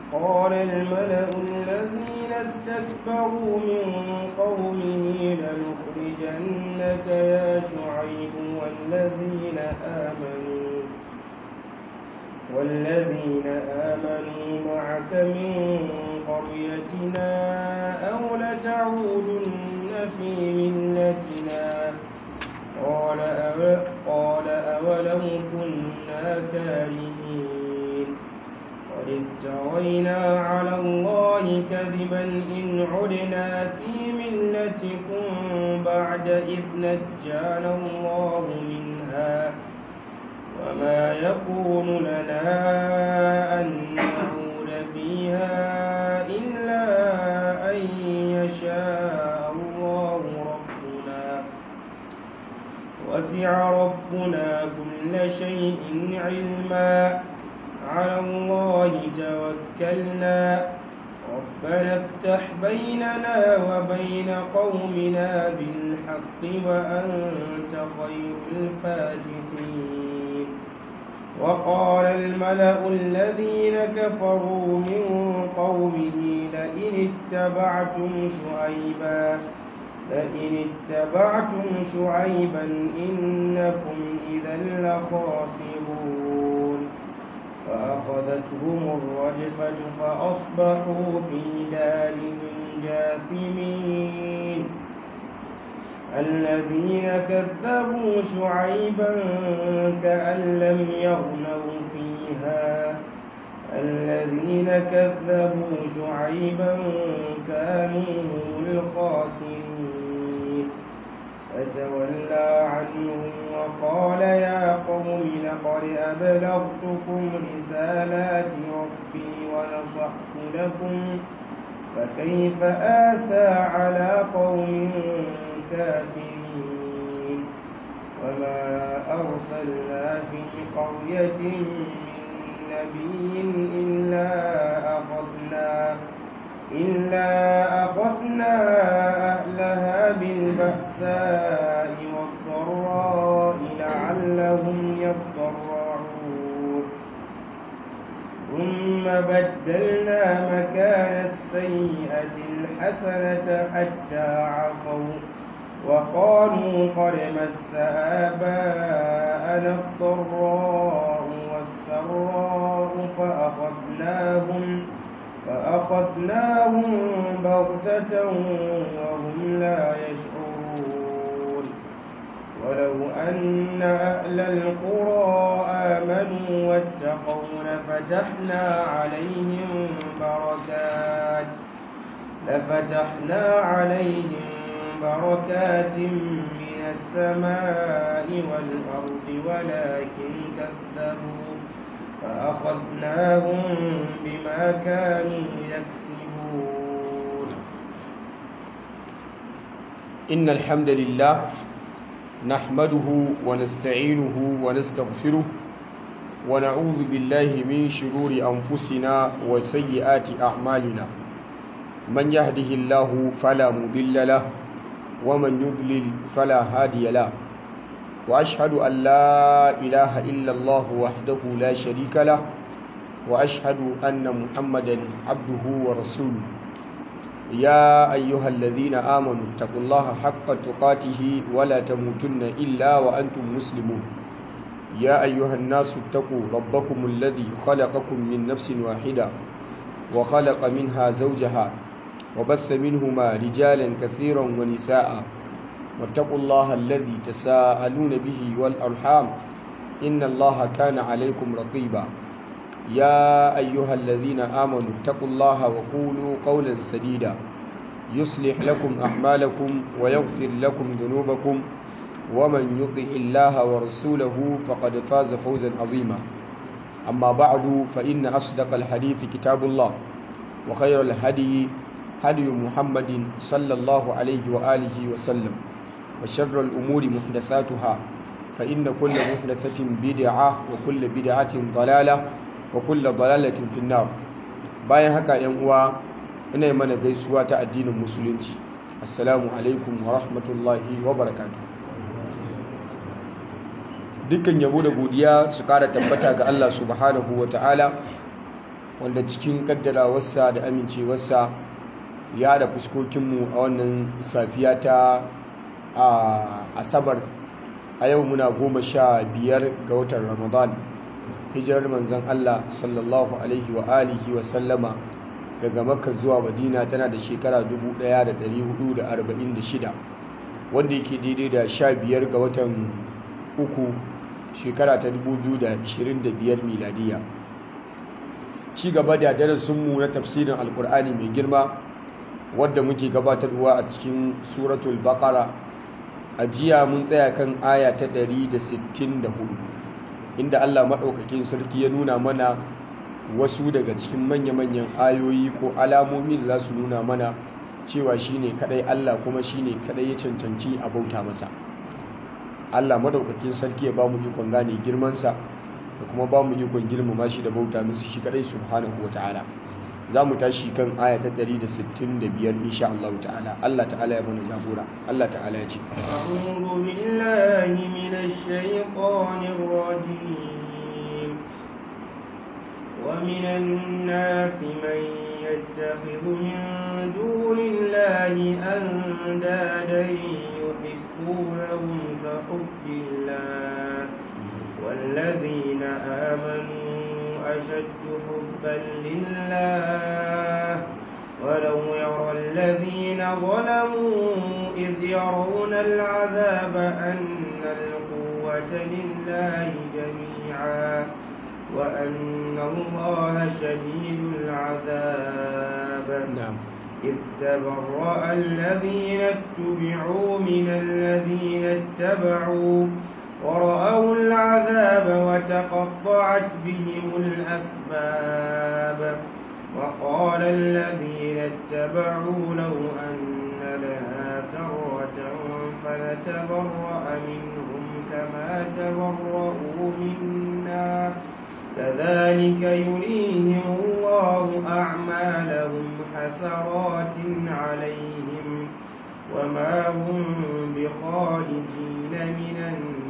قال الملأ الذين استكبروا من قومه لنخرجنك يا شعيب والذين آمنوا والذين آمنوا معك من قريتنا أو لتعودن في ملتنا قال أو قال أولو كنا كارهين قد افترينا على الله كذبا إن عدنا في ملتكم بعد إذ نجانا الله منها وما يكون لنا أن نعود فيها إلا أن يشاء الله ربنا وسع ربنا كل شيء علما على الله توكلنا ربنا افتح بيننا وبين قومنا بالحق وأنت خير الفاتحين وقال الملأ الذين كفروا من قومه لئن اتبعتم شعيبا لئن اتبعتم شعيبا إنكم إذا لخاسرون فأخذتهم الرجفة فأصبحوا في دارهم جاثمين الذين كذبوا شعيبا كأن لم يغنوا فيها الذين كذبوا شعيبا كانوا هم الخاسرين فتولى عنهم وقال يا قوم لقد أبلغتكم رسالات ربي ونصحت لكم فكيف آسى على قوم كافرين وما أرسلنا في قرية من نبي إلا أخذنا إلا أخذنا أهلها بالبأساء والضراء لعلهم يضرعون ثم بدلنا مكان السيئة الحسنة حتى عفوا وقالوا قد مس آباءنا الضراء والسراء فأخذناهم فأخذناهم بغتة وهم لا يشعرون ولو أن أهل القرى آمنوا واتقوا لفتحنا عليهم بركات لفتحنا عليهم بركات من السماء والأرض ولكن كذبوا فأخذناهم بما كانوا يكسبون إن الحمد لله نحمده ونستعينه ونستغفره ونعوذ بالله من شرور أنفسنا وسيئات أعمالنا من يهده الله فلا مضل له ومن يضلل فلا هادي له وأشهد أن لا إله إلا الله وحده لا شريك له وأشهد أن محمدا عبده ورسوله يا أيها الذين آمنوا اتقوا الله حق تقاته ولا تموتن إلا وأنتم مسلمون يا أيها الناس اتقوا ربكم الذي خلقكم من نفس واحدة وخلق منها زوجها وبث منهما رجالا كثيرا ونساء واتقوا الله الذي تساءلون به والأرحام إن الله كان عليكم رقيبا يا أيها الذين آمنوا اتقوا الله وقولوا قولا سديدا يصلح لكم أعمالكم ويغفر لكم ذنوبكم ومن يطع الله ورسوله فقد فاز فوزا عظيما أما بعد فإن أصدق الحديث كتاب الله وخير الهدي هدي محمد صلى الله عليه وآله وسلم وشر الأمور محدثاتها فإن كل محدثة بدعة وكل بدعة ضلالة وكل ضلالة في النار bayan haka yan uwa ina yi mana gaisuwa ta addinin musulunci assalamu alaikum wa rahmatullahi wa barakatuh dukkan yabo da godiya su kara tabbata ga Allah subhanahu wa ta'ala wanda cikin kaddarawarsa da amincewarsa ya da fuskokinmu a wannan safiya ta asabar a yau muna goma sha biyar ga watan ramadan hijirar manzan allah sallallahu alaihi wa alihi wa sallama daga makka zuwa madina tana da shekara 1446 wanda yake daidai da sha biyar ga watan uku shekara ta 2025 miladiya ci gaba da darasinmu na tafsirin alkur'ani mai girma wadda muke gabatarwa a cikin suratul baqara a jiya mun tsaya kan aya ta 164 inda allah maɗaukakin sarki ya nuna mana wasu daga cikin manya-manyan ayoyi ko alamomi da za su nuna mana cewa shine kadai allah kuma shine kadai ya cancanci a bauta masa allah maɗaukakin sarki ya ba mu ikon gane girmansa da kuma ba mu ikon girmama shi da bauta musu shi kadai subhanahu wata'ala za mu tashi kan aya ta 165 insha Allah ta'ala Allah ta'ala ya bani jagora Allah ta'ala ya ce أعوذ بالله من الشيطان الرجيم ومن الناس من يتخذ من دون الله أندادا يحبونهم كحب الله والذين آمنوا أشد حبا لله ولو يرى الذين ظلموا إذ يرون العذاب أن القوة لله جميعا وأن الله شديد العذاب نعم إذ تبرأ الذين اتبعوا من الذين اتبعوا ورأوا العذاب وتقطعت بهم الأسباب وقال الذين اتبعوا لو أن لنا كرة فنتبرأ منهم كما تبرؤوا منا كذلك يريهم الله أعمالهم حسرات عليهم وما هم بخارجين من النار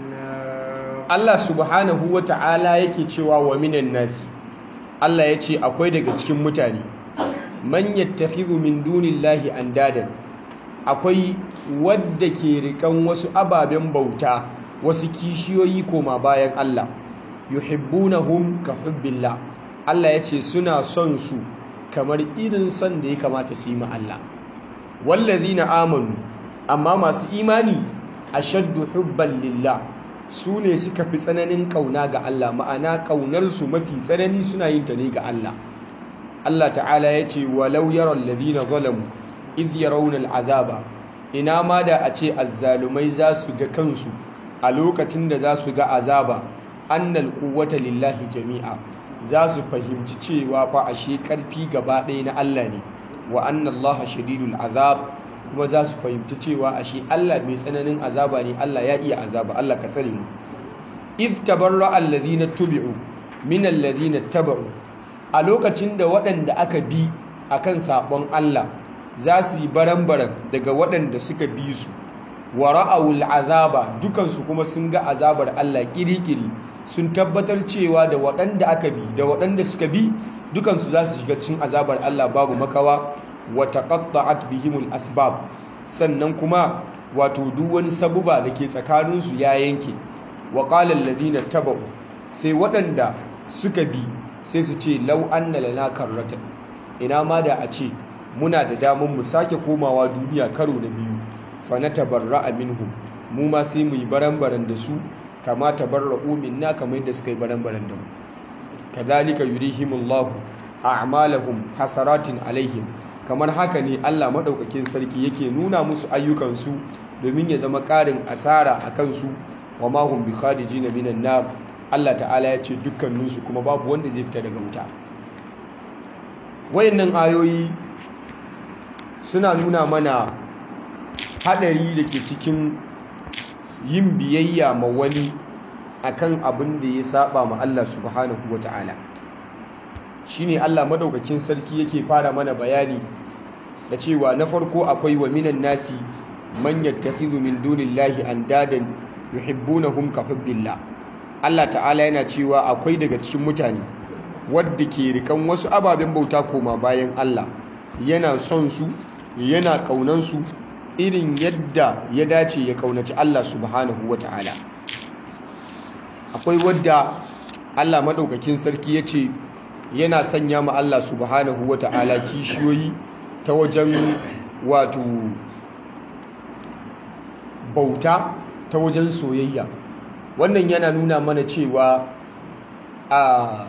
Allah subhanahu wa ta'ala yake cewa wa minan nasi Allah ya ce akwai daga cikin mutane man yattakhidhu min dunillahi andadan akwai wadda ke rikan wasu ababen bauta wasu kishiyoyi koma bayan Allah yuhibbunahum ka hubbillah Allah ya ce suna son su kamar irin son da ya kamata su yi ma Allah wallazina amanu amma masu imani ashaddu hubban lillah su ne suka fi tsananin kauna ga Allah ma'ana ƙaunarsu mafi tsanani suna yin ta ne ga Allah Allah ta'ala ya ce walau yaron ladina zalamu idh yarawna al'azaba ina ma da a ce azzalumai za su ga kansu a lokacin da za su ga azaba annal quwwata lillahi jami'a za su fahimci cewa fa ashe karfi gaba ɗaya na Allah ne wa anna Allah shadidul azab kuma za su fahimci cewa ashe Allah mai tsananin azaba ne Allah ya iya azaba Allah ka tsare mu id tabarra allazina tubi'u min allazina taba'u a lokacin da waɗanda aka bi akan sabon Allah za su yi baran-baran daga waɗanda suka bi su wa ra'awul azaba dukansu kuma sun ga azabar Allah kirikiri sun tabbatar cewa da waɗanda aka bi da waɗanda suka bi dukansu za su shiga cikin azabar Allah babu makawa wa taqatta'at bihimul asbab sannan kuma wato duk wani sabuba da ke tsakaninsu ya yanke wa qala alladhina tabu sai waɗanda suka bi sai su ce law anna lana karratan ina ma da a ce muna da damar mu sake komawa duniya karo na biyu fa natabarra'a minhum mu ma sai mu yi baran-baran da su kama tabarra'u minna kamar yadda suka yi baran-baran da mu kadhalika yurihimullahu a'malahum hasaratin alaihim kamar haka ne Allah maɗaukakin sarki yake nuna musu ayyukansu domin ya zama ƙarin asara a kansu wa mahum bi kharijina minan nar Allah ta'ala ya ce dukkaninsu kuma babu wanda zai fita daga wuta wayannan ayoyi suna nuna mana hadari da ke cikin yin biyayya ma wani akan abin da ya saba ma Allah subhanahu wata'ala shine Allah madaukakin sarki yake fara mana bayani da cewa na farko akwai wa minan nasi man yattakhidhu min dunillahi andadan yuhibbunahum ka hubbillah Allah ta'ala yana cewa akwai daga cikin mutane wadda ke rikan wasu ababen bauta koma bayan Allah yana son su yana kaunan su irin yadda ya dace ya kaunaci Allah subhanahu wata'ala akwai wadda Allah madaukakin sarki yace yana sanya ma Allah subhanahu wata'ala kishiyoyi ta wajen wato bauta ta wajen soyayya wannan yana nuna mana cewa a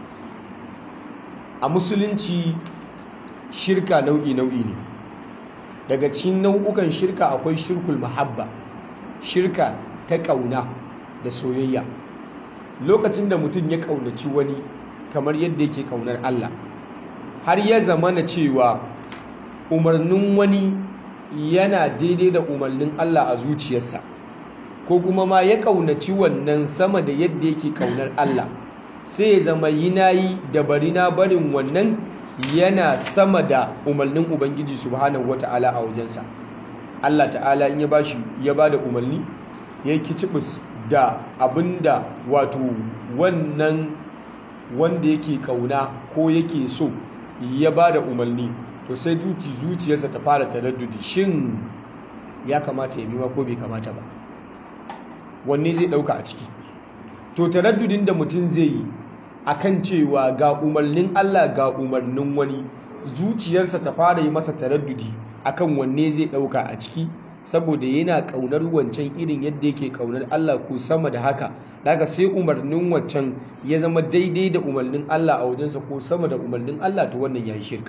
a musulunci shirka nau'i nau'i ne daga cikin nau'ukan shirka akwai shirkul mahabba shirka ta ƙauna da soyayya lokacin da mutum ya ƙaunaci wani kamar yadda yake ƙaunar Allah har ya zama na cewa umarnin wani yana daidai da umarnin Allah a zuciyarsa ko kuma ma ya ƙaunaci wannan sama da yadda yake ƙaunar Allah sai ya zama yi nayi da bari na barin wannan yana sama da umarnin Ubangiji subhanahu wata'ala a wajensa Allah ta'ala in ya bashi ya bada umarni ya yi kicibis da abinda wato wannan wanda yake kauna ko yake so ya bada umarni to sai zuci zuciyarsa ta fara taraddudi shin ya kamata ya bima ko bai kamata ba wanne zai dauka a ciki to taraddudin da mutum zai yi akan cewa ga umarnin Allah ga umarnin wani zuciyarsa ta fara yi masa taraddudi akan wanne zai dauka a ciki saboda yana kaunar wancan irin yadda yake kaunar Allah ko sama da haka daga sai umarnin wancan ya zama daidai da umarnin Allah a wajensa ko sama da umarnin Allah to wannan yayi shirka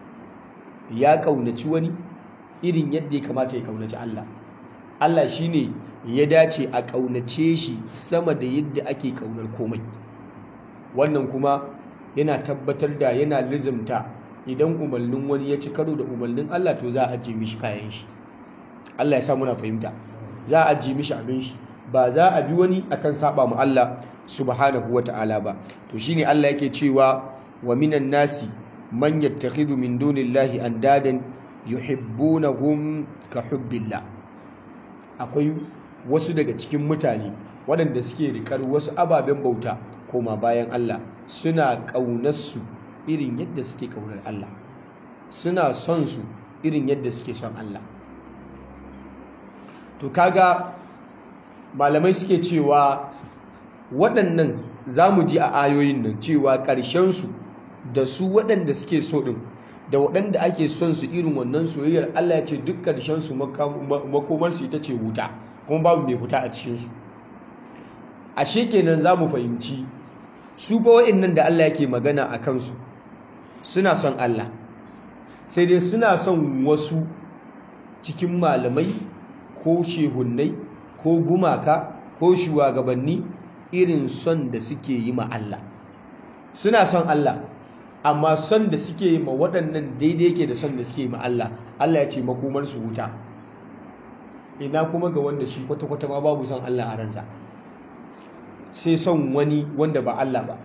ya kaunaci wani irin yadda ya kamata ya kaunaci Allah Allah shine ya dace a kaunace shi sama da yadda ake kaunar komai wannan kuma yana tabbatar da yana lizimta idan umarnin wani ya ci karo da umarnin Allah to za a ajiye mishi kayan shi Allah ya sa muna fahimta za a ajiye mishi abin shi ba za a bi wani akan saba mu Allah subhanahu wata'ala ba to shine Allah yake cewa wa minan nasi man yattakhidhu min dunillahi andadan yuhibbunahum ka hubbillah akwai wasu daga cikin mutane waɗanda suke rikar wasu ababen bauta koma bayan Allah suna ƙaunarsu irin yadda suke ƙaunar Allah suna son su irin yadda suke son Allah to kaga malamai suke cewa waɗannan za mu ji a ayoyin nan cewa ƙarshensu da su waɗanda suke so ɗin da waɗanda ake son su irin wannan soyayyar Allah ya ce duk ƙarshensu makomarsu ita ce wuta kuma babu mai fita a cikinsu ashe kenan za mu fahimci su ba nan da Allah yake magana a kansu suna son Allah sai dai suna son wasu cikin malamai ko shehunnai ko gumaka ko shugabanni irin son da suke yi ma Allah suna son Allah amma son da suke yi ma waɗannan daidai yake da son da suke yi ma Allah Allah ya ce makomarsu wuta ina kuma ga wanda shi kwata-kwata ma babu son Allah a ransa sai son wani wanda ba Allah ba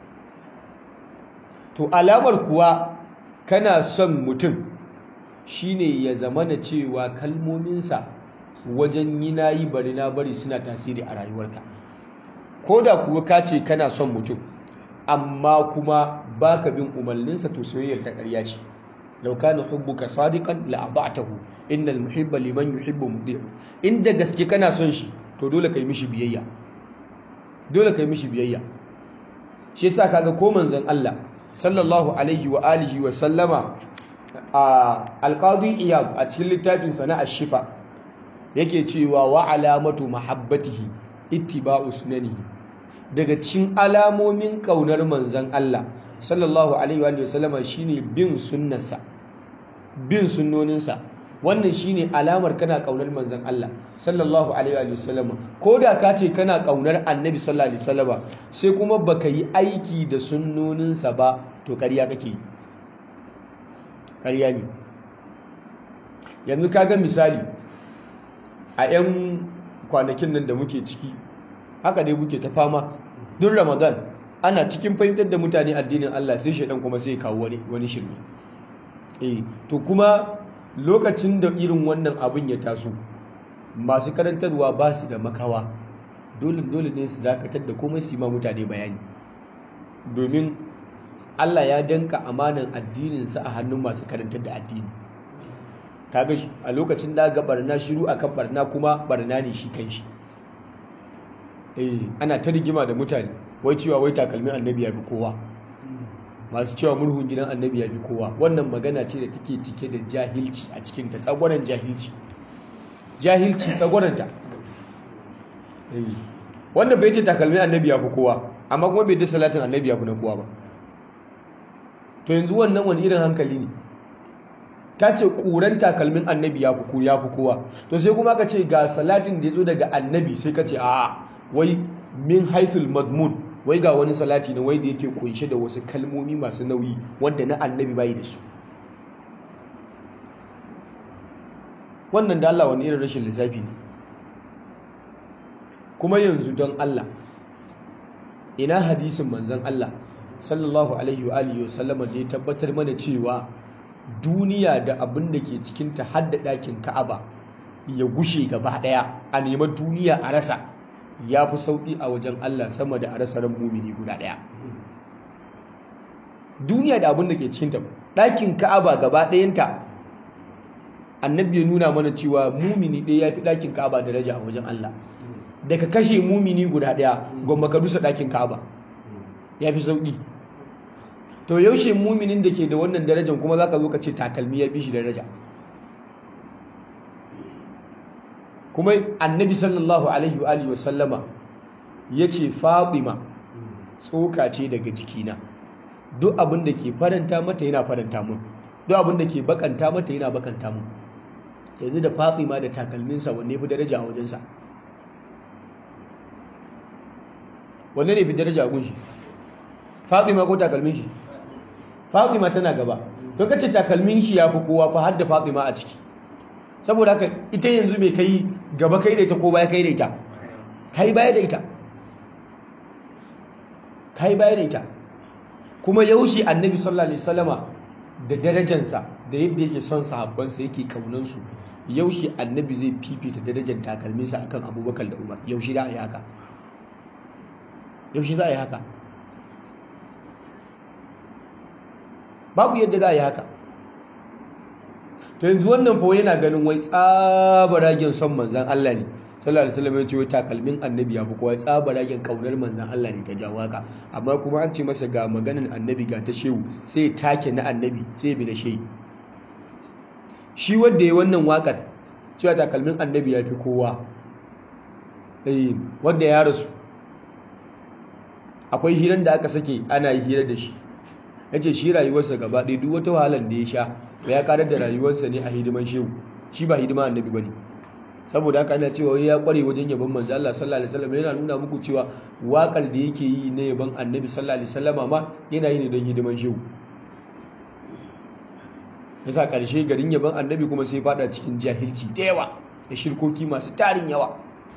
to alamar kuwa kana son mutum shine ya zamana cewa kalmominsa wajen yi na yi bari na bari suna tasiri a rayuwarka ko da kuwa ka ce kana son mutum amma kuma baka bin umarninsa to soyayyar ta ƙarya ce law kana hubbuka sadiqan la ata'tahu innal muhibba liman yuhibbu mudi'u inda gaske kana son shi to dole kai mishi biyayya dole kai mishi biyayya shi yasa kaga ko manzon Allah sallallahu alaihi wa alihi wa sallama a alqadi iyad a cikin littafin sa na ash-shifa yake cewa wa alamatu mahabbatihi ittiba'u sunanihi daga cikin alamomin kaunar manzon Allah sallallahu alaihi wa sallama shine bin sunnarsa bin sunnoninsa wannan shine alamar kana kaunar manzon Allah sallallahu alaihi wa sallama ko da ka ce kana kaunar annabi sallallahu alaihi wasallama sai kuma baka yi aiki da sunnoninsa ba to ƙarya kake yi ƙarya ne yanzu kaga misali a 'yan kwanakin nan da muke ciki haka dai muke ta fama duk ramadan ana cikin fahimtar da mutane addinin Allah sai shaidan kuma sai kawo wani wani shirme eh to kuma lokacin da irin wannan abin ya taso masu karantarwa ba su da makawa dole dole ne su dakatar da komai su yi ma mutane bayani domin Allah ya danka amanan addininsa a hannun masu karantar da addini kaga a lokacin da ga barna shiru akan barna kuma barna ne shi kanshi eh ana ta rigima da mutane wai cewa wai takalmin annabi ya fi kowa masu cewa murhun gidan annabi ya fi kowa wannan magana ce da take cike da jahilci a cikin ta tsagwaron jahilci jahilci tsagwaranta wanda bai ce takalmin annabi ya fi kowa amma kuma bai da salatin annabi ya fi na kowa ba to yanzu wannan wani irin hankali ne ta ce ƙuran takalmin annabi ya fi kowa to sai kuma ka ce ga salatin da ya zo daga annabi sai ka ce a wai min haithul madmun wai ga wani salati na wai da yake kunshe da wasu kalmomi masu nauyi wanda na annabi bai da su wannan da Allah wani irin rashin lissafi ne kuma yanzu don Allah ina hadisin manzon Allah sallallahu alaihi wa alihi wasallama da ya tabbatar mana cewa duniya da abin da ke cikin ta hadda ɗakin Ka'aba ya gushe gaba ɗaya a neman duniya a rasa ya fi sauƙi a wajen Allah sama da a rasa ran mumini guda ɗaya duniya da abin da ke cikin ta ɗakin Ka'aba gaba ɗayanta annabi ya nuna mana cewa mumini ɗaya ya fi ɗakin Ka'aba daraja a wajen Allah daga kashe mumini guda ɗaya gwamma ka dusa ɗakin Ka'aba ya fi sauƙi to yaushe muminin da ke da wannan darajar kuma za ka zo ka ce takalmi ya fi shi daraja kuma annabi sallallahu alaihi wa alihi wasallama ya ce fatima tsoka ce daga jikina duk abin da ke faranta mata yana faranta mun duk abin da ke bakanta mata yana bakanta mun yanzu da fatima da takalminsa wanne fi daraja a wajensa wanne ne fi daraja a gunshi fatima ko takalmin shi fatima tana gaba to kace takalmin shi ya fi kowa fa har da fatima a ciki saboda haka ita yanzu mai kai gaba kai da ita ko baya kai da ita kai baya da ita kai baya da ita kuma yaushe annabi sallallahu alaihi wasallama da darajansa da yadda yake son sahabbansa yake kaunansu yaushe annabi zai fifita darajar takalminsa akan abubakar da umar yaushe da a yi haka yaushe za a yi haka babu yadda za a yi haka to yanzu wannan fa yana ganin wai tsabaragen son manzan Allah ne sallallahu alaihi wasallam ya ce wai takalmin annabi ya fi kowa tsabaragen kaunar manzan Allah ne ta jawo haka amma kuma an ce masa ga maganin annabi ga ta shehu sai ya take na annabi sai ya bi na shehi shi wanda ya wannan wakar cewa takalmin annabi ya fi kowa eh wanda ya rasu akwai hirar da aka sake ana yi hira da shi ya ce shi rayuwarsa gaba ɗaya duk wata wahalar da ya sha ya karar da rayuwarsa ne a hidiman shehu shi ba hidiman annabi ba ne saboda haka ana cewa ya kware wajen yabon manzo Allah sallallahu alaihi wasallam yana nuna muku cewa wakar da yake yi na yabon annabi sallallahu alaihi wasallam ma yana yi ne don hidiman shehu yasa karshe garin yabon annabi kuma sai fada cikin jahilci da yawa da shirkoki masu tarin yawa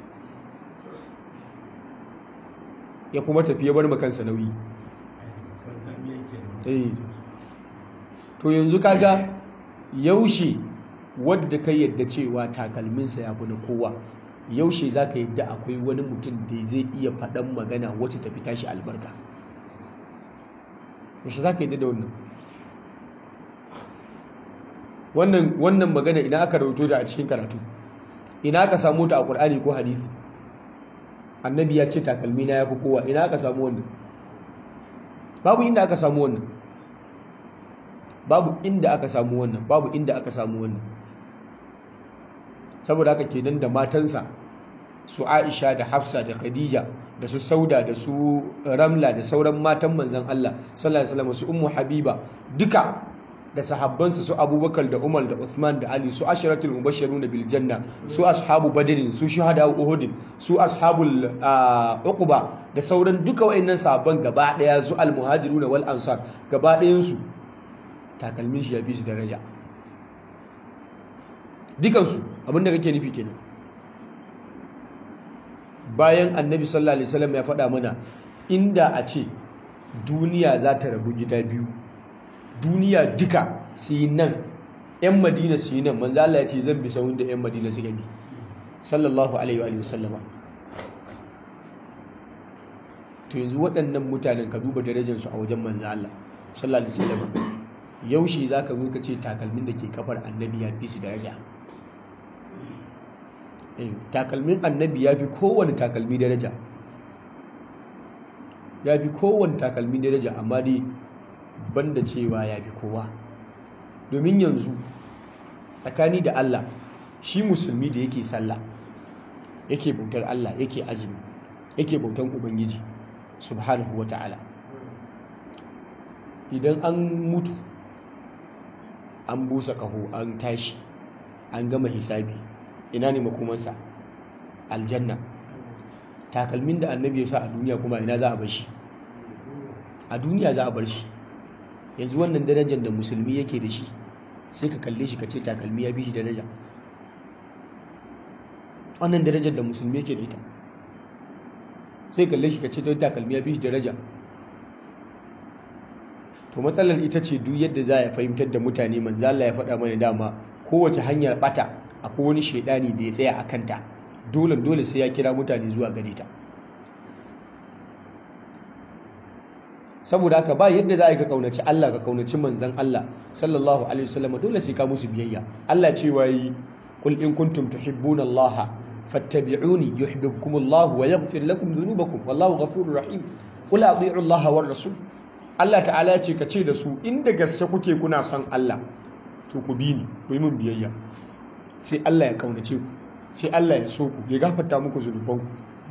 ya kuma tafi ya bar makansa nauyi to yanzu kaga yaushe wadda ka yadda cewa takalminsa ya fi na kowa yaushe za ka yadda akwai wani mutum da zai iya faɗan magana wacce tafi tashi albarka yaushe za ka yadda da wannan wannan magana idan aka rauto da a cikin karatu ina aka samu ta a ƙur'ani ko hadisi annabi ya ce takalmina ya fi kowa ina aka samu wannan babu inda aka samu wannan babu inda aka samu wannan babu inda aka samu wannan saboda haka kenan da matansa su Aisha da Hafsa da Khadija da su Sauda da su Ramla da sauran matan manzon Allah sallallahu alaihi wasallam su Ummu Habiba duka da sahabbansa su Abubakar da Umar da Uthman da Ali su asharatul mubashshirun bil janna su ashabu badr su shuhada uhud su ashabul uquba da sauran duka wayannan sahabban gaba daya su al muhajirun wal ansar gaba dayan su takalmin shi ya fi su daraja dukansu abinda kake nufi kenan bayan annabi sallallahu alaihi wasallam ya faɗa mana inda a ce duniya za ta rabu gida biyu duniya duka su yi nan 'yan madina su yi nan manzo Allah ya ce zan bi sahun da 'yan madina su gani sallallahu alaihi wa sallama to yanzu waɗannan mutanen ka duba darajarsu a wajen manzo Allah sallallahu alaihi wasallam yaushe zaka zo ka ce takalmin da ke kafar annabi ya fi su daraja eh takalmin annabi ya fi kowane takalmi daraja ya fi kowane takalmi daraja amma dai banda cewa ya fi kowa domin yanzu tsakani da Allah shi musulmi da yake sallah yake bautar Allah yake azumi yake bautan ubangiji subhanahu wata'ala idan an mutu an busa kaho an tashi an gama hisabi ina ne makomansa aljanna takalmin da annabi ya sa a duniya kuma ina za a bar shi a duniya za a bar shi yanzu wannan darajar da musulmi yake da shi sai ka kalle shi ka ce takalmi ya bi shi daraja wannan darajar da musulmi yake da ita sai kalle shi ka ce don takalmi ya bi shi daraja to matsalar ita ce duk yadda za a fahimtar da mutane manzo Allah ya faɗa mana dama kowace hanyar bata akwai wani shaidani da ya tsaya a kanta dole dole sai ya kira mutane zuwa gare ta saboda haka ba yadda za a yi ka kaunaci Allah ka kaunaci manzon Allah sallallahu alaihi wasallam dole sai ka musu biyayya Allah ce yi qul in kuntum tuhibbuna Allah fattabi'uni yuhibbukum Allah wa yaghfir lakum dhunubakum wallahu ghafurur rahim qul ati'u Allah war rasul Allah ta'ala ya ce ka ce da su inda gaske kuke kuna son Allah to ku bi ni ku yi min biyayya sai Allah ya kaunace ku sai Allah ya so ku ya gafarta muku zunubanku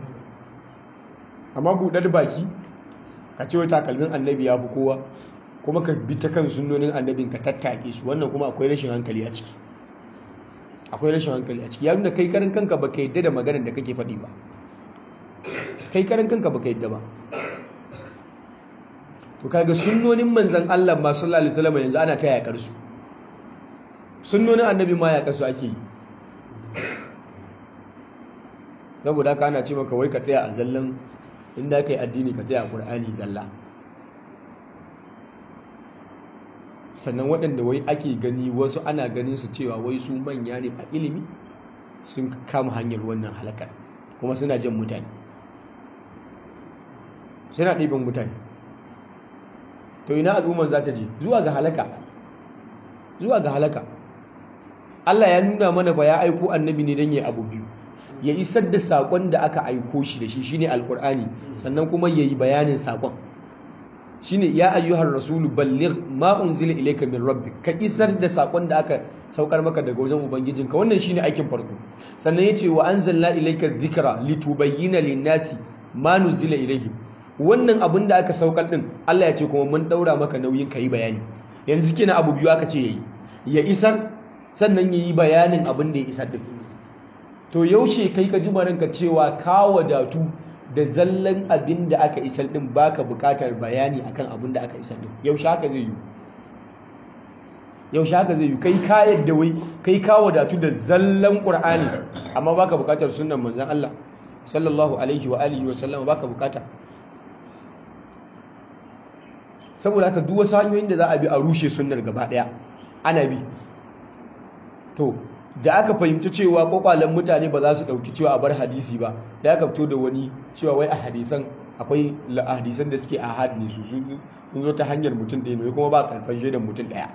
amma buɗar baki ka ce wai takalmin annabi ya fi kowa kuma ka bi ta kan sunnonin annabin ka tattake su wannan kuma akwai rashin hankali a ciki akwai rashin hankali a ciki ya nuna kai karan kanka baka yadda da maganar da kake faɗi ba kai karan kanka baka yadda ba to kaga sunnonin manzon Allah ma sallallahu alaihi wasallam yanzu ana ta yakar su sunnonin annabi ma yakar su ake yi saboda haka ana ce maka wai ka tsaya a zallan inda ka yi addini ka tsaya a ƙur'ani zalla sannan waɗanda wai ake gani wasu ana ganin su cewa wai su manya ne a ilimi sun kama hanyar wannan halakar kuma suna jan mutane suna ɗiban mutane to ina al'umman za ta je zuwa ga halaka zuwa ga halaka Allah ya nuna mana ba ya aiko annabi ne don ya abu biyu ya isar da saƙon da aka aiko shi da shi shine alƙur'ani sannan kuma ya yi bayanin saƙon shine ya ayyuhar rasulu balligh ma unzila ilayka min rabbik ka isar da saƙon da aka saukar maka daga wajen ubangijinka wannan shine aikin farko sannan yace wa anzalna ilayka dhikra litubayyana lin-nasi ma nuzila ilayhim wannan abin da aka saukar din Allah ya ce kuma mun daura maka nauyin kai bayani yanzu kina abu biyu aka ce yayi ya isar sannan yayi bayanin abin da ya isar din to yaushe kai ka ji ranka cewa ka wadatu da zallan abin da aka isar din baka bukatar bayani akan abin da aka isar din yaushe haka zai yi yaushe haka zai yi kai ka yadda wai kai ka wadatu da zallan qur'ani amma baka bukatar sunnan manzon Allah sallallahu alaihi wa alihi wa sallam baka bukata saboda haka duk wasu hanyoyin da za a bi a rushe sunnar gaba daya ana bi to da aka fahimci cewa kwakwalen mutane ba za su ɗauki cewa a bar hadisi ba da aka fito da wani cewa wai a hadisan akwai hadisan da suke ahad ne su sun zo ta hanyar mutum ɗaya ne kuma ba karfan shaidan mutum ɗaya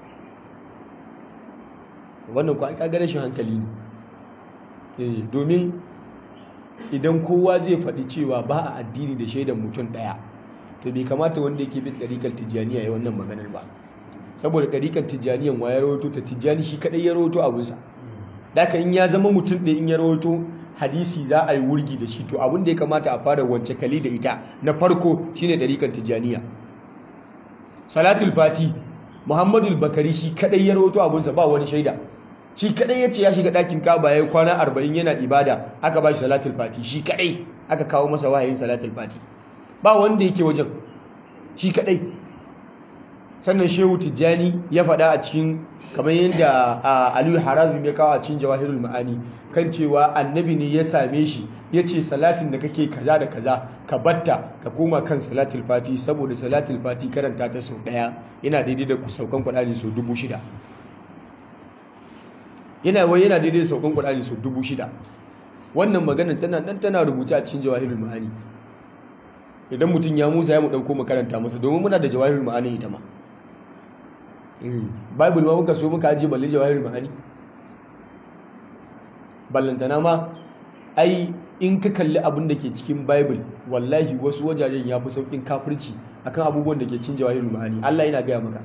wannan ko ka ga rashin hankali ne domin idan kowa zai faɗi cewa ba a addini da shaidan mutum ɗaya to bai kamata wanda yake bin ɗarikar tijjaniya ya wannan maganar ba saboda ɗarikar tijjaniyan wa ya rawato ta tijjani shi kaɗai ya rawato abinsa Daka in ya zama mutum ɗaya in ya rawato hadisi za a yi wurgi da shi to abin da ya kamata a fara wance kali da ita na farko shine ɗarikan tijjaniya salatul fati muhammadul bakari shi kadai ya rawato abinsa ba wani shaida shi kadai ya ce ya shiga ɗakin kaba ya kwana arba'in yana ibada aka ba shi salatul fati shi kadai aka kawo masa wahayin salatul fati ba wanda yake wajen shi kadai sannan shehu tijjani ya faɗa a cikin kamar yadda aliyu harazim ya kawo a cikin jawahirul ma'ani kan cewa annabi ne ya same shi ya ce salatin da kake kaza da kaza ka batta ka koma kan salatul fati saboda salatul fati karanta ta sau ɗaya yana daidai da saukan kuɗaɗe sau dubu shida yana wai yana daidai da saukan kuɗaɗe sau dubu shida wannan maganar tana nan tana rubuce a cikin jawahirul ma'ani idan mutum ya musa ya mu ɗauko makaranta masa domin muna da jawahirul ma'ani ita ma bible ma muka so muka ajiye balle jawahir ma'ani ballantana ma ai in ka kalli abin da ke cikin bible wallahi wasu wajajen ya fi saukin kafirci akan abubuwan da ke cin jawahir ma'ani Allah yana gaya maka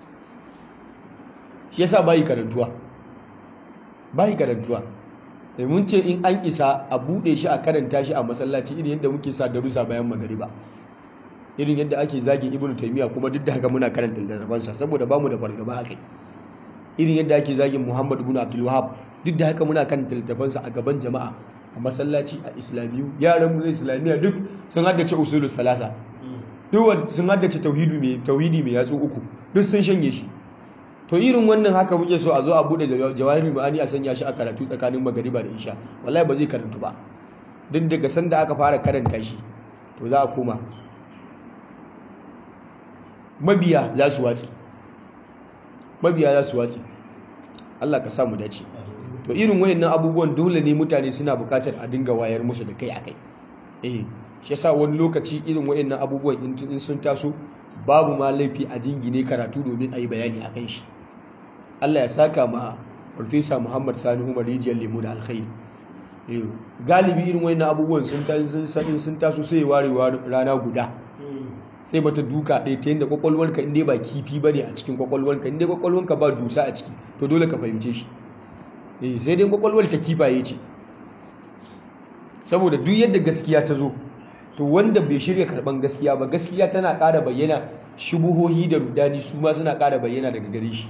shi yasa bayi karantuwa bayi karantuwa mun ce in an isa a bude shi a karanta shi a masallaci irin yadda muke sa darussa bayan magariba irin yadda ake zagin ibnu taymiya kuma duk da haka muna karanta littafansa saboda bamu da fargaba akai irin yadda ake zagin muhammad ibn abdul wahab duk da haka muna karanta littafansa a gaban jama'a a masallaci a islamiyu yaran mu islamiyya duk sun haddace usulul salasa duk sun haddace tauhidi mai tauhidi mai yatsu uku duk sun shanye shi to irin wannan haka muke so a zo a bude jawahirul ma'ani a sanya shi a karatu tsakanin magariba da isha wallahi ba zai karantu ba duk daga sanda aka fara karanta shi to za a koma mabiya za su watsi mabiya za su watsi Allah ka samu dace to irin wayannan abubuwan dole ne mutane suna bukatar a dinga wayar musu da kai akai eh shi yasa wani lokaci irin wayannan abubuwan in sun taso babu ma laifi a jingine karatu domin a yi bayani akan shi Allah ya saka ma Farfesa Muhammad Sani Umar Rijiyar Lemu da Alkhairi galibi irin wayannan abubuwan sun sun taso sai ware rana guda sai mata duka ɗaya ta yadda kwakwalwarka inda ba kifi ba ne a cikin kwakwalwarka inda kwakwalwarka ba dusa a ciki to dole ka fahimce shi sai dai kwakwalwar ta kifaye ce saboda duk yadda gaskiya ta zo to wanda bai shirya karban gaskiya ba gaskiya tana ƙara bayyana shubuhohi da rudani su ma suna ƙara bayyana daga gare shi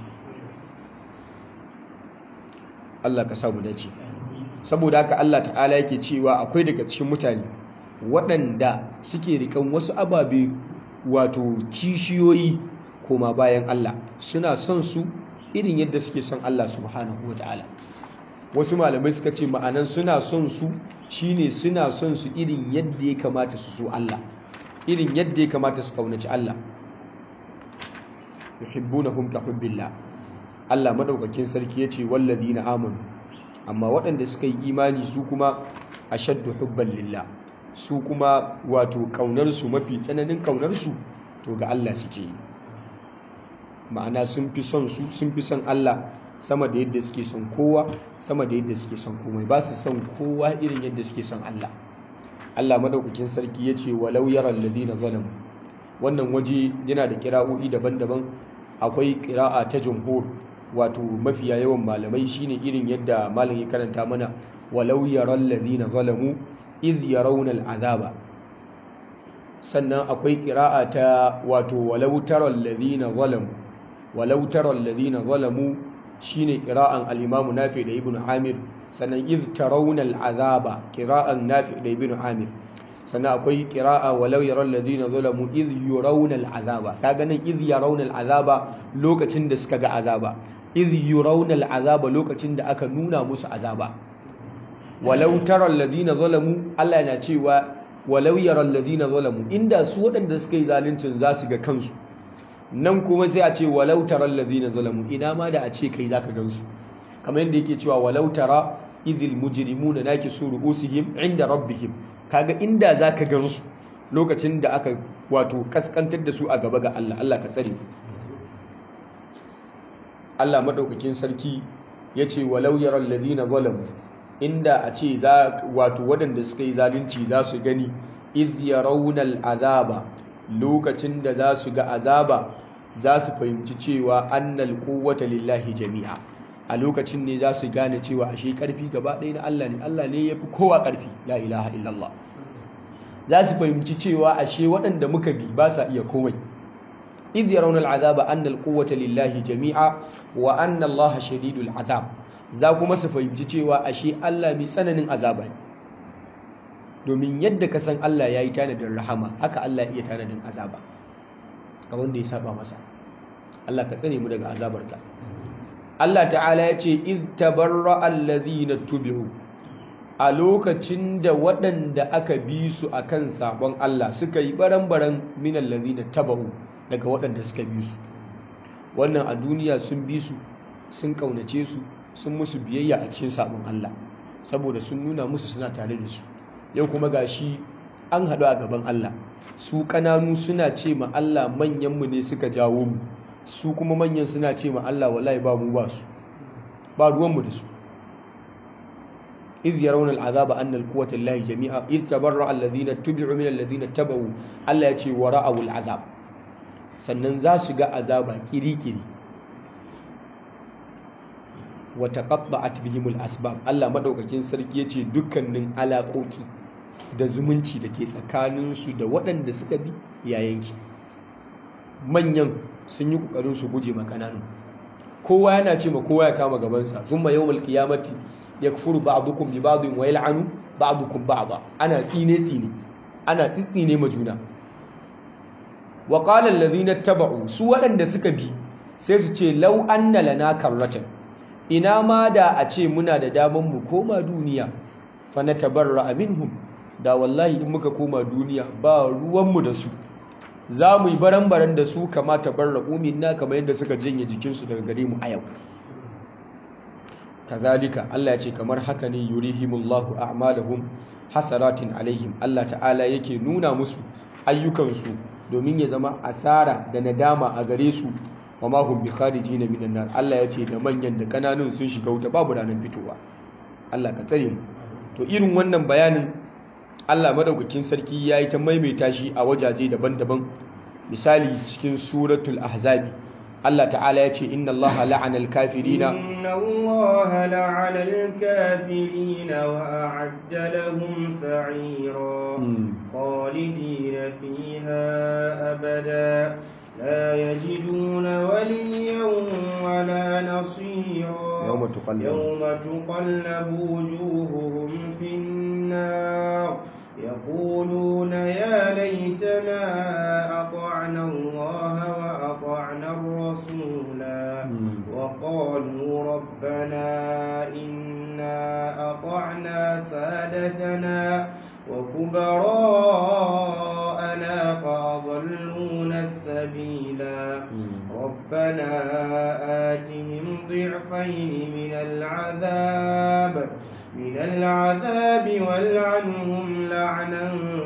Allah ka samu dace saboda haka Allah ta'ala yake cewa akwai daga cikin mutane waɗanda suke rikan wasu ababe wato kishiyoyi koma bayan Allah suna son su irin yadda suke son Allah subhanahu wa ta'ala wasu malamai suka ce ma'anan suna son su shine suna son su irin yadda ya kamata su so Allah irin yadda ya kamata su kaunaci Allah yuhibbunahum ka hubbillah Allah madaukakin sarki yace wallazina amanu amma waɗanda suka yi imani su kuma ashaddu hubban lillah su kuma wato ƙaunarsu mafi tsananin ƙaunarsu to ga Allah suke yi ma'ana sun fi son su sun fi son Allah sama da yadda suke son kowa sama da yadda suke son komai ba su son kowa irin yadda suke son Allah Allah madaukakin sarki ya ce walau yara alladhina zalamu wannan waje yana da kira'o'i daban-daban akwai kira'a ta jumhur wato mafiya yawan malamai shine irin yadda malam ya karanta mana walau yara alladhina zalamu iz yarawna al'azaba sannan akwai qira'a ta wato walau taral ladina zalamu walau taral ladina zalamu shine qira'an al-imam nafi da ibn amir sannan iz tarawna al'azaba qira'an nafi da ibn amir sannan akwai qira'a walau yaral ladina zalamu iz yurawna al'azaba kaga nan iz yarawna al'azaba lokacin da suka ga azaba iz yurawna al'azaba lokacin da aka nuna musu azaba walau taral ladina zalamu Allah yana cewa walau yaral ladina zalamu inda su waɗanda suka yi zaluncin za su ga kansu nan kuma sai a ce walau taral ladina zalamu ina ma da a ce kai zaka gansu kamar yadda yake cewa walau tara idhil mujrimuna nakisu ru'usihim inda rabbihim kaga inda zaka gansu lokacin da aka wato kaskantar da su a gaba ga Allah Allah ka tsare Allah madaukakin sarki yace walau yaral ladina zalamu inda a ce za wato waɗanda suka yi zalunci za su gani iz yarawna al'azaba lokacin da za su ga azaba za su fahimci cewa annal quwwata lillahi jami'a a lokacin ne za su gane cewa ashe karfi gaba ɗaya na Allah ne Allah ne yafi kowa karfi la ilaha illallah za su fahimci cewa ashe waɗanda muka bi ba sa iya komai iz yarawna al'azaba annal quwwata lillahi jami'a wa anna Allah shadidul azab za kuma su fahimci cewa ashe Allah mai tsananin azaba ne domin yadda ka san Allah ya yi tanadin rahama haka Allah ya iya tanadin azaba ga wanda ya saba masa Allah ka tsare mu daga azabarka Allah ta'ala ya ce iz tabarra allazina tubi'u a lokacin da waɗanda aka bi su akan sabon Allah suka yi baran-baran min allazina taba'u daga waɗanda suka bi su wannan a duniya sun bi su sun kaunace su sun musu biyayya a cikin sabon Allah saboda sun nuna musu suna tare da su yau kuma gashi an haɗu a gaban Allah su ƙananu suna ce ma Allah manyanmu ne suka jawo mu su kuma manyan suna ce ma Allah wallahi ba mu ba su ba ruwanmu da su إذ يرون العذاب أن القوة الله جميعا إذ تبرأ الذين اتبعوا من الذين اتبعوا Allah ya ce wa ra'awul azab sannan za su ga azaba kiri-kiri wa taqatta'at bihimul asbab Allah madaukakin sarki yace dukkanin alaƙoƙi da zumunci da ke tsakanin su da waɗanda suka bi yayanki manyan sun yi kokarin su guje ma kananu kowa yana ce ma kowa ya kama gabansa thumma yawmal qiyamati yakfuru ba'dukum bi ba'din wa yal'anu ba'dukum ba'da ana tsine tsine ana tsitsine ma juna wa qala alladhina taba'u su waɗanda suka bi sai su ce law anna lana karratan ina ma da a ce muna da daman mu koma duniya fa natabarra minhum da wallahi in muka koma duniya ba ruwan mu da su za mu yi baran-baran da su kama tabarra'u minna kamar yadda suka janye jikinsu daga gare mu a yau kazalika Allah ya ce kamar haka ne yurihimullahu a'malahum hasaratin alaihim Allah ta'ala yake nuna musu ayyukansu domin ya zama asara da nadama a gare su wa ma hum bi kharijina minan nar Allah ya ce da manyan da kananun sun shiga wuta babu ranar fitowa Allah ka tsare mu to irin wannan bayanin Allah madaukakin sarki yayi ta maimaita shi a wajaje daban-daban misali cikin suratul ahzabi Allah ta'ala ya ce inna Allah la'ana al-kafirina inna Allah la'ana al-kafirina wa a'adda lahum sa'ira khalidina fiha abada لا يجدون وليا ولا نصيرا يوم تقلب يوم تقلب وجوههم في النار يقولون يا ليتنا أطعنا الله وأطعنا الرسولا وقالوا ربنا إنا أطعنا سادتنا وكبراءنا فأضلونا السبيلا ربنا آتهم ضعفين من العذاب من العذاب والعنهم لعنا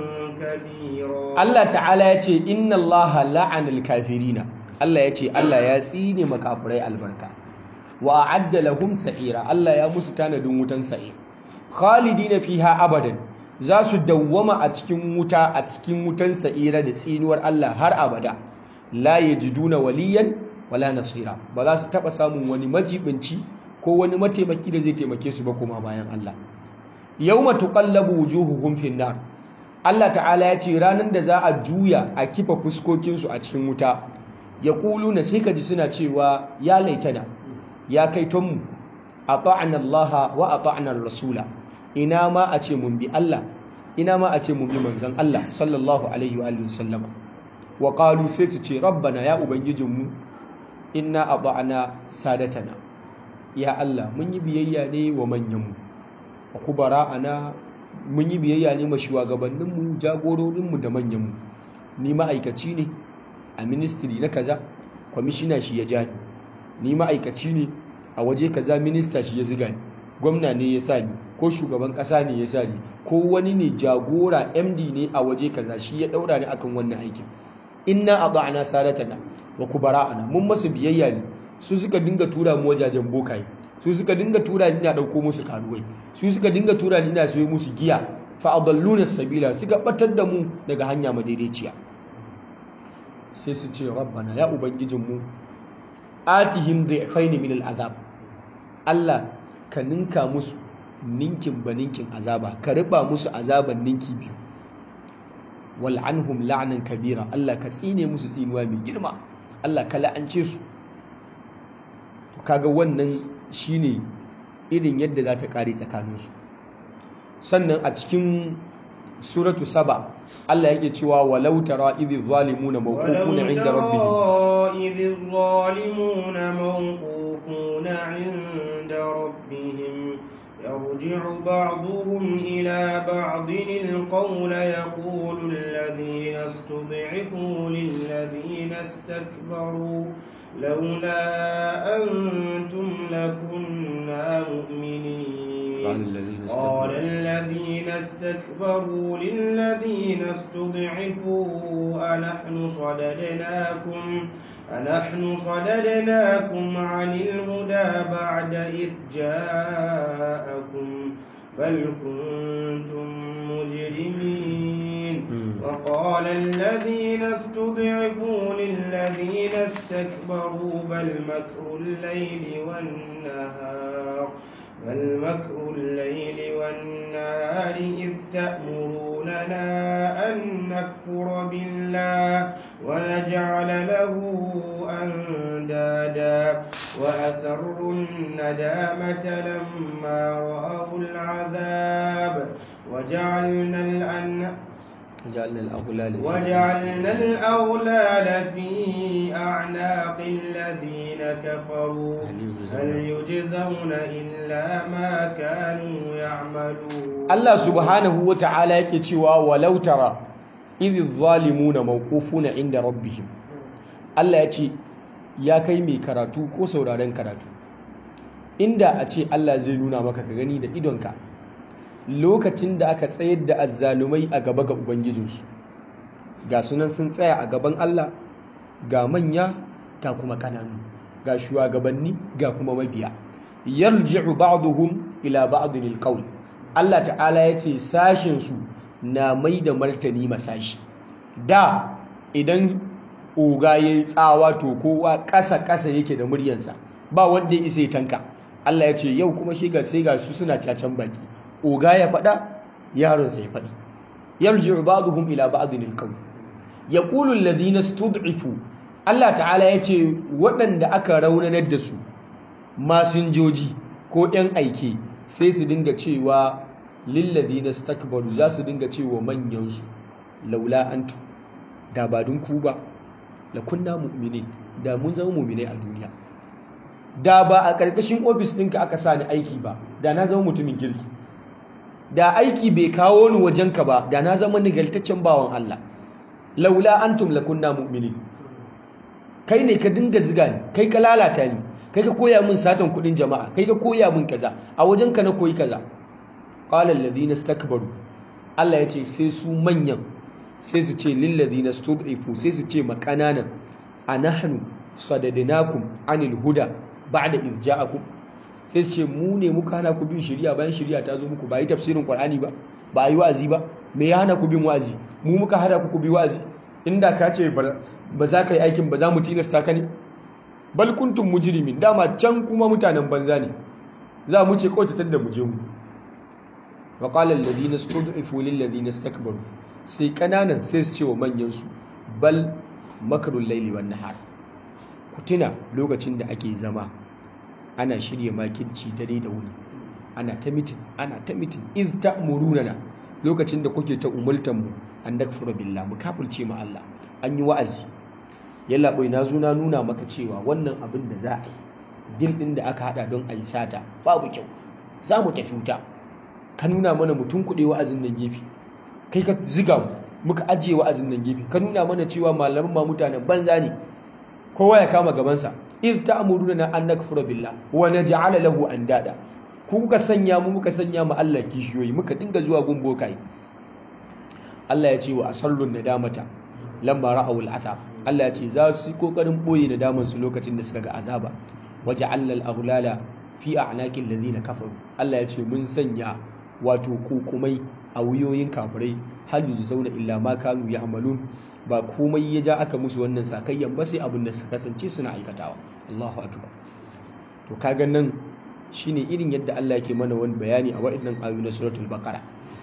كبيرا Allah ta'ala ya ce inna Allah la'anal kafirina Allah ya ce Allah ya tsine makafirai albarka wa a'adda lahum sa'ira Allah ya musu tanadin wutan sa'ir khalidina fiha abadan za su dawwama a cikin wuta a cikin wutan sa'ira da tsinuwar Allah har abada la yajiduna waliyan wala nasira ba za su taba samun wani majibinci ko wani mataimaki da zai taimake su ba kuma bayan Allah yawma tuqallabu wujuhuhum fin nar Allah ta'ala ya ce ranar da za a juya a kifa fuskokinsu a cikin wuta ya na sai ka ji suna cewa ya laitana ya kai tonmu a ta'an Allah wa a ta'an Rasula ina ma a ce mun bi Allah ina ma a ce mun bi manzan Allah sallallahu alaihi wa alihi sallama wa qalu sai su ce rabbana ya ubangijinmu inna ata'na sadatana ya Allah mun yi biyayya ne wa manyanmu wa kubara'ana mun yi biyayya ne ma shugabanninmu jagororinmu da manyanmu ni ma'aikaci ne a ministry na kaza kwamishina shi ya ja ni ni ma'aikaci ne a waje kaza minista shi ya ziga ni gwamna ne ya sa ni ko shugaban kasa ne ya sa ni ko wani ne jagora md ne a waje kaza shi ya daura ni akan wannan aikin inna ata'na sadatana wa kubara'ana mun masu biyayya ne su suka dinga tura mu wajajen bokaye su suka dinga tura ni ina dauko musu karuwai su suka dinga tura ni ina sayo musu giya fa adalluna sabila suka batar da mu daga hanya madaidaiciya sai su ce rabbana ya ubangijinmu atihim dhifaini min al'azab Allah ka ninka musu ninkin ba ninkin azaba ka riba musu azaban ninki biyu wal anhum la'nan kabira Allah ka tsine musu tsinuwa mai girma Allah ka la'ance su to kaga wannan shine irin yadda za ta kare tsakaninsu sannan a cikin suratu saba Allah yake cewa walau tara idh zalimuna mawqufuna inda rabbihim idh zalimuna mawqufuna inda rabbihim يرجع بعضهم إلى بعض القول يقول الذين استضعفوا للذين استكبروا لولا أنتم لكنا مؤمنين قال الذين استكبروا للذين استضعفوا أنحن صددناكم أنحن صددناكم عن الهدى بعد إذ جاءكم بل كنتم مجرمين وقال الذين استضعفوا للذين استكبروا بل مكر الليل والنهار بل مكر الليل والنهار إذ تأمروننا أن نكفر بالله ونجعل له أندادا وأسروا الندامة لما رأوا العذاب وجعلنا الأن وجعلنا الأغلال في وجعلنا الأغلال في أعناق الذين كفروا هل يجزون إلا ما كانوا يعملون Allah subhanahu wa ta'ala yake cewa walau tara idh zalimuna mawqufuna inda rabbihim Allah ya ce ya kai mai karatu ko sauraren karatu inda a ce Allah zai nuna maka ka gani da idonka lokacin da aka tsayar da azzalumai a gaba ga ubangijinsu ga sunan sun tsaya a gaban Allah ga manya ga kuma kananu ga shugabanni ga kuma mabiya yarji'u ba'duhum ila ba'dil alqawl Allah ta'ala yace sashin su na mai da martani masashi da idan oga yayi tsawa to kowa ƙasa ƙasa yake da muryansa ba wanda ya isa ya tanka Allah ya ce yau kuma shi ga sai ga su suna cacan baki oga ya faɗa yaronsa ya faɗi yarji'u ba'duhum ila ba'dil alqawl yaqulu alladhina stud'ifu Allah ta'ala ya ce waɗanda aka raunanar da su masinjoji ko 'yan aike sai su dinga cewa lilladhina stakbaru za su dinga cewa manyansu laula antu da ba dun ku ba la kunna mu'minin da mun zama mu'minai a duniya da ba a ƙarƙashin ofis ɗinka aka sa ni aiki ba da na zama mutumin kirki da aiki bai kawo ni wajenka ba da na zama nigaltaccen bawan Allah laula antum lakunna mu'minin kai ne ka dinga ziga ni kai ka lalata ni kai ka koya min satan kudin jama'a kai ka koya min kaza a wajenka na koyi kaza qala alladhina istakbaru Allah ya ce sai su manyan sai su ce lil ladina stud'ifu sai su ce ma kananan anahnu sadadnakum anil huda ba'da idh ja'akum sai su ce mu ne muka hana ku bin shari'a bayan shari'a ta zo muku ba yi tafsirin Qur'ani ba ba yi wa'azi ba me ya hana ku bin wa'azi mu muka hana ku ku bi wa'azi inda ka ce ba za ka yi aikin ba za mu tilasta ka ne bal kuntum mujrimin dama can kuma mutanen banza ne za mu ce kawai tattar da mu je mu wa qala alladhina stud'ifu lil ladina istakbaru sai kananan sai su ce wa manyan su bal makrul layli wan nahar ku tuna lokacin da ake zama ana shirya makirci dare da wuni ana ta mitin ana ta mitin iz ta'muruna lokacin da kuke ta umultan mu an dakfura billah mu kafirce mu Allah an yi wa'azi yalla bai na zo na nuna maka cewa wannan abin da za a yi dil din da aka hada don a yi sata babu kyau za mu tafi wuta ka nuna mana mutum kuɗe wa'azin nan gefe kai ka ziga mu muka ajiye wa'azin nan gefe ka nuna mana cewa malaman ma mutanen banza ne kowa ya kama gabansa iz ta'muruna an nakfura billah wa naj'ala lahu andada ku kuka sanya mu muka sanya mu Allah kishiyoyi muka dinga zuwa gun bokai Allah ya ce wa asallun nadamata lamma ra'aw al'athab Allah ya ce za su yi kokarin boye nadaman su lokacin da suka ga azaba waja'alna al-aghlala fi a'naqil ladina kafaru Allah ya ce mun sanya wato kokumai a wuyoyin kafirai hal zauna illa ma kanu ya'malun ba komai ya ja aka musu wannan sakayyan ba sai abin da suka kasance suna aikatawa Allahu akbar to kaga nan shine irin yadda Allah yake mana wani bayani a waɗannan ayoyi na suratul baqara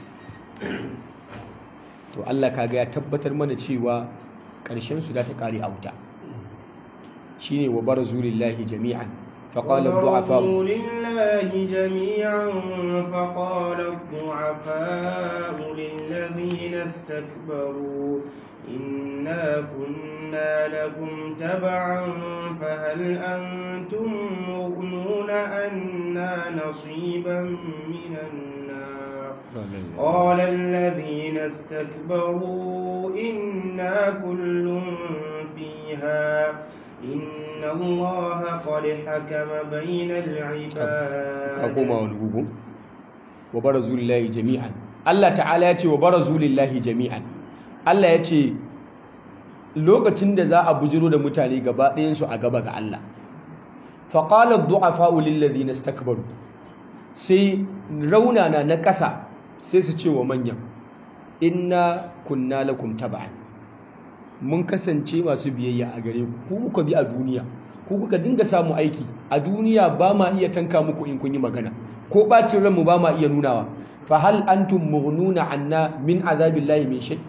to Allah kaga ya tabbatar mana cewa ƙarshen su da ta kare a wuta shine wa barazu lillahi jami'an فقال الضعفاء لله جميعا فقال الضعفاء للذين استكبروا إنا كنا لكم تبعا فهل أنتم مغنون أنا نصيبا من النار قال الذين استكبروا إنا كل فيها إن الله قد حكم بين العباد كما ونقول wa barazu lillahi jami'an Allah ta'ala ya ce wa barazu lillahi jami'an Allah ya ce lokacin da za a bujiro da mutane gaba ɗayansu a gaba ga Allah faƙalar du'afa'u lillazina istakbaru sai raunana na ƙasa sai su ce wa manyan inna kunna lakum taba'an mun kasance masu biyayya a gare ku ku muka bi a duniya ku kuka dinga samu aiki a duniya ba ma iya tanka muku in kun yi magana ko bacin ranmu ba ma iya nunawa fa hal antum mughnuna anna min azabillahi min shay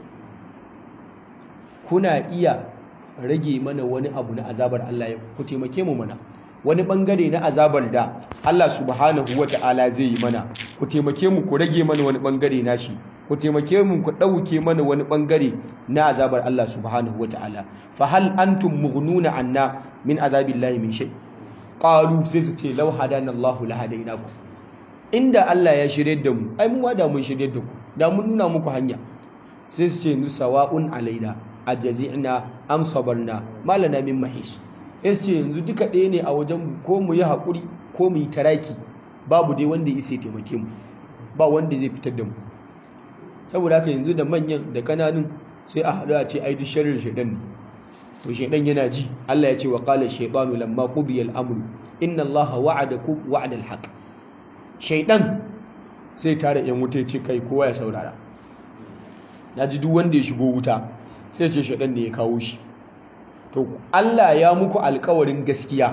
kuna iya rage mana wani abu na azabar Allah ya ku taimake mu mana wani bangare na azabar da Allah subhanahu wata'ala zai yi mana ku taimake mu ku rage mana wani bangare nashi ku taimake mu ku dauke mana wani bangare na azabar Allah subhanahu wata'ala fa hal antum mughnuna anna min azabillahi min shay qalu sai su ce law hadana Allahu la hadainakum inda Allah ya shirye da mu ai mu da mun shirye da ku da mun nuna muku hanya sai su ce nusawa'un alaina ajazi'na am sabarna malana min mahis sai su ce yanzu duka ɗaya ne a wajen mu ko mu yi haƙuri ko mu yi taraki babu dai wanda ya isa ya taimake mu ba wanda zai fitar da mu saboda haka yanzu da manyan da kananun sai a haɗu a ce ai duk sharrin shaidan ne to shaidan yana ji Allah ya ce wa qala shaytanu lamma qudiya al-amru inna Allaha wa'adakum wa'da al-haq shaidan sai tare yan wuta ya ce kai kowa ya saurara naji duk wanda ya shigo wuta sai ce shaidan ne ya kawo shi to Allah ya muku alkawarin gaskiya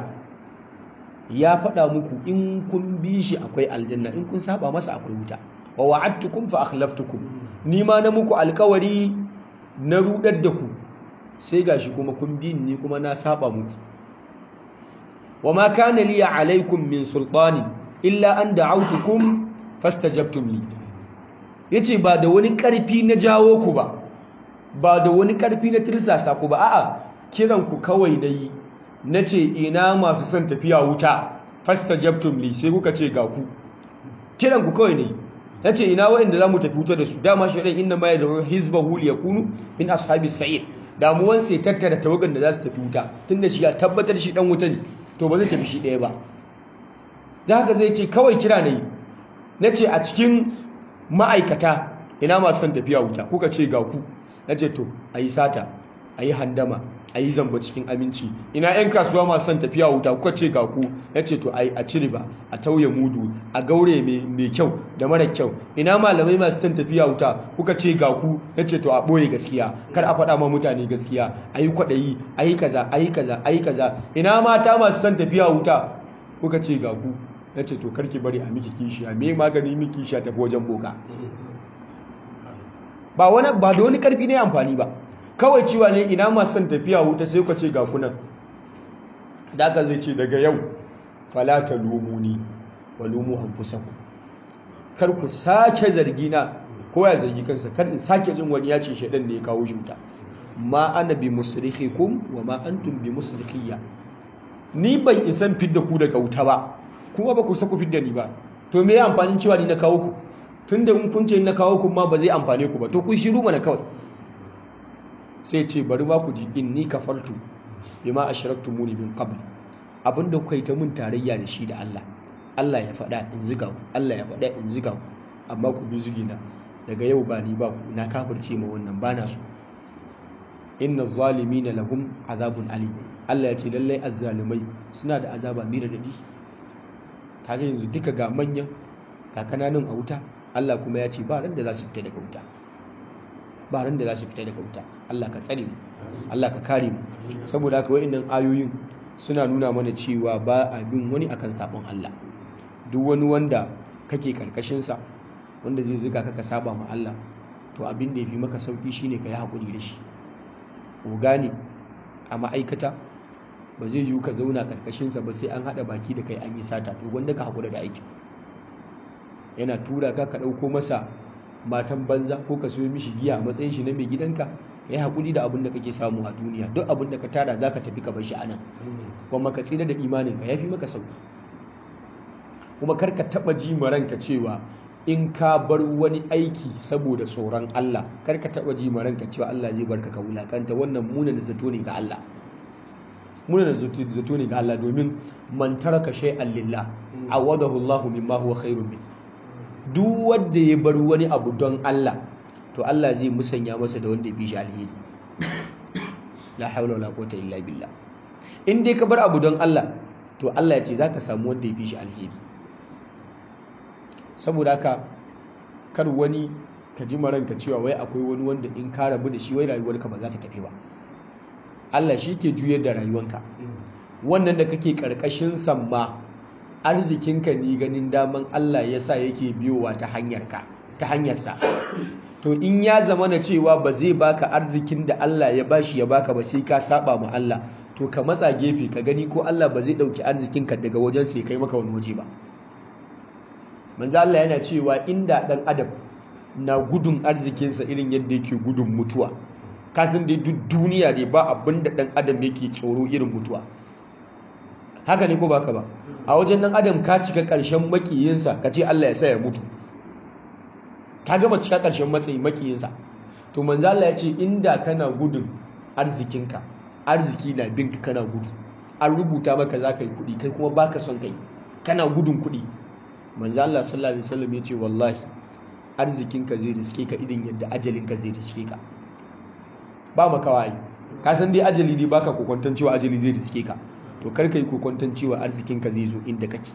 ya faɗa muku in kun bi shi akwai aljanna in kun saba masa akwai wuta wa wa'adtukum fa akhlaftukum ni ma na muku alkawari na rudar da ku sai gashi kuma kun bi ni kuma na saba muku wa ma kana li alaikum min sultani illa an da'awtukum fastajabtum li yace ba da wani karfi na jawo ku ba ba da wani karfi na tirsasa ku ba a'a kiran ku kawai nayi nace ina masu son tafiya wuta fastajabtum li sai kuka ce ga ku kiran ku kawai nayi nace ina wa'anda zamu tafi wuta da su dama shaidan inna ma yad'u hizbahu liyakunu min ashabis sa'ir damuwan sai tattara tawagan da za su tafi wuta tunda shi ya tabbatar shi dan wuta ne to ba zai tafi shi ɗaya ba da haka zai ce kawai kira na yi na ce a cikin ma'aikata ina masu son tafiya wuta kuka ce ga ku na ce to a yi sata a yi handama a yi zamba cikin aminci ina 'yan kasuwa masu son tafiya wuta kuka ce ga ku ya ce to a ci riba a tauye mudu a gaure mai kyau da mara kyau ina malamai masu son tafiya wuta kuka ce ga ku ya ce to a ɓoye gaskiya kar a faɗa ma mutane gaskiya a yi kwaɗayi a yi kaza a yi kaza a yi kaza ina mata masu son tafiya wuta kuka ce ga ku ya ce to karki bari a miki kishiya me magani miki kishiya tafi wajen boka ba wani ba da wani karfi ne amfani ba kawai cewa ne ina masu son tafiya wuta sai ka ce ga kunan da aka zai ce daga yau falata lumuni wa lumu anfusakum kar ku sake zargi na ko ya zargi kansa kar in sake jin wani ya ce shedan ne ya kawo shi wuta ma ana bi musrikhikum wa ma antum bi musrikhiyya ni ban isan fidda ku daga wuta ba kuma ba ku saku fidda ni ba to me ya amfanin cewa ni na kawo ku tunda in kun ce na kawo ku ma ba zai amfane ku ba to ku shiru mana kawai sai ce bari ma ku ji inni kafartu bima ashraktumuni min qabl abinda kuka yi ta mun tarayya da shi da Allah Allah ya faɗa in ziga ku Allah ya faɗa in ziga ku amma ku bi zugina daga yau ba ni ba ku na kafirce ma wannan bana so inna zalimina lahum azabun alim Allah ya ce lallai azzalimai suna da azaba mai radadi kaga yanzu duka ga manyan ga kananan a wuta Allah kuma ya ce ba ran da za su fita daga wuta ba ran da za su fita daga wuta Allah ka tsare mu Allah ka kare mu saboda haka wa'annan ayoyin suna nuna mana cewa ba a bin wani akan sabon Allah duk wani wanda kake karkashin sa wanda zai zuga ka ka saba ma Allah to abin da yafi maka sauki shine ka yi hakuri da shi ku gane a ma'aikata ba zai yiwu ka zauna karkashin sa ba sai an hada baki da kai an yi sata to wanda ka hakura da aiki yana tura ka ka dauko masa matan banza ko ka siyo mishi giya a matsayin shi na mai gidanka ya haƙuri da abin da kake samu a duniya duk abin da ka tara za ka tafi ka bar shi a nan kuma ka tsira da imaninka ya fi maka sauki kuma kar ka taɓa ji ranka cewa in ka bar wani aiki saboda tsoron Allah kar ka taɓa ji ranka cewa Allah zai barka ka wulakanta wannan munan zato ne ga Allah munan zato ne ga Allah domin man taraka shay'an lillah awadahu Allah mimma huwa khairun min duk wanda ya bar wani abu don Allah to Allah zai musanya masa da wanda ya fi shi alheri la haula wala quwwata illa billah in dai ka bar abu don Allah to Allah ya ce zaka samu wanda ya fi shi alheri saboda haka kar wani ka ji maranka cewa wai akwai wani wanda in ka rabu da shi wai rayuwarka ba za ta tafi ba Allah shi ke juyar da rayuwanka wannan da kake karkashin samma arzikinka ni ganin daman Allah ya sa yake biyowa ta hanyarka ta hanyarsa to in ya zama na cewa ba zai baka arzikin da Allah ya bashi ya baka ba sai ka saba ma Allah to ka matsa gefe ka gani ko Allah ba zai dauki arzikinka daga wajen sai kai maka wani waje ba manzo Allah yana cewa inda dan adam na gudun arzikinsa irin yadda yake gudun mutuwa kasan dai duk duniya ne ba abin da dan adam yake tsoro irin mutuwa haka ne ko baka ba a wajen dan adam ka cika karshen makiyinsa ka ce Allah ya sa ya mutu ka gama cika karshen matsayi makiyinsa to manzo Allah ya ce inda kana gudun arzikinka arziki na binka kana gudu an rubuta maka za ka yi kuɗi kai kuma baka son kai kana gudun kuɗi manzo Allah sallallahu alaihi wasallam ya ce wallahi arzikinka zai riske ka idan yadda ajalinka zai riske ka ba makawa ai ka san dai ajali ne baka kokonton cewa ajali zai riske ka to kar ka yi kokonton cewa arzikinka zai zo inda kake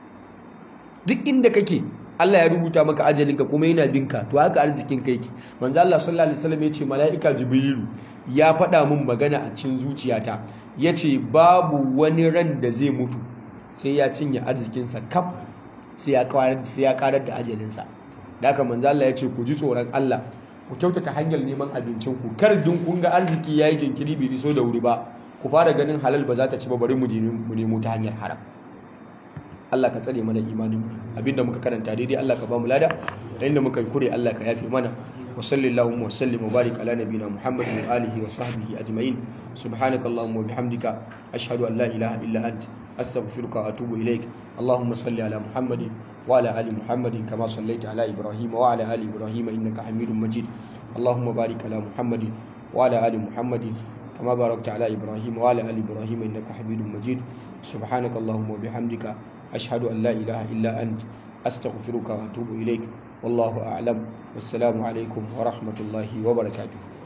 duk inda kake Allah ya rubuta maka ajalinka kuma yana binka to haka arzikinka yake manzo Allah sallallahu alaihi wasallam ya ce mala'ika jibrilu ya faɗa min magana a cikin zuciyata yace babu wani ran da zai mutu sai ya cinye arzikinsa kaf sai ya karar sai ya karar da ajalinsa da haka manzo Allah ya ce ku ji tsoron Allah ku kyautata hanyar neman abincin ku kar dun kun ga arziki yayi jinkiri bai iso da wuri ba ku fara ganin halal ba za ta ci ba bari mu je mu nemo ta hanyar haram Allah ka tsare mana imanin mu abinda muka karanta daidai Allah ka ba mu lada inda muka yi kure Allah ka yafe mana wa sallallahu wa sallim wa barik ala nabina Muhammad wa alihi wa sahbihi ajma'in subhanakallahumma wa bihamdika ashhadu an la ilaha illa anta astaghfiruka wa atubu ilaik اللهم صل على محمد وعلى ال محمد كما صليت على ابراهيم وعلى ال ابراهيم انك حميد مجيد اللهم بارك على محمد وعلى ال محمد كما باركت على ابراهيم وعلى ال ابراهيم انك حميد مجيد سبحانك اللهم وبحمدك اشهد ان لا اله الا انت استغفرك واتوب اليك والله اعلم والسلام عليكم ورحمه الله وبركاته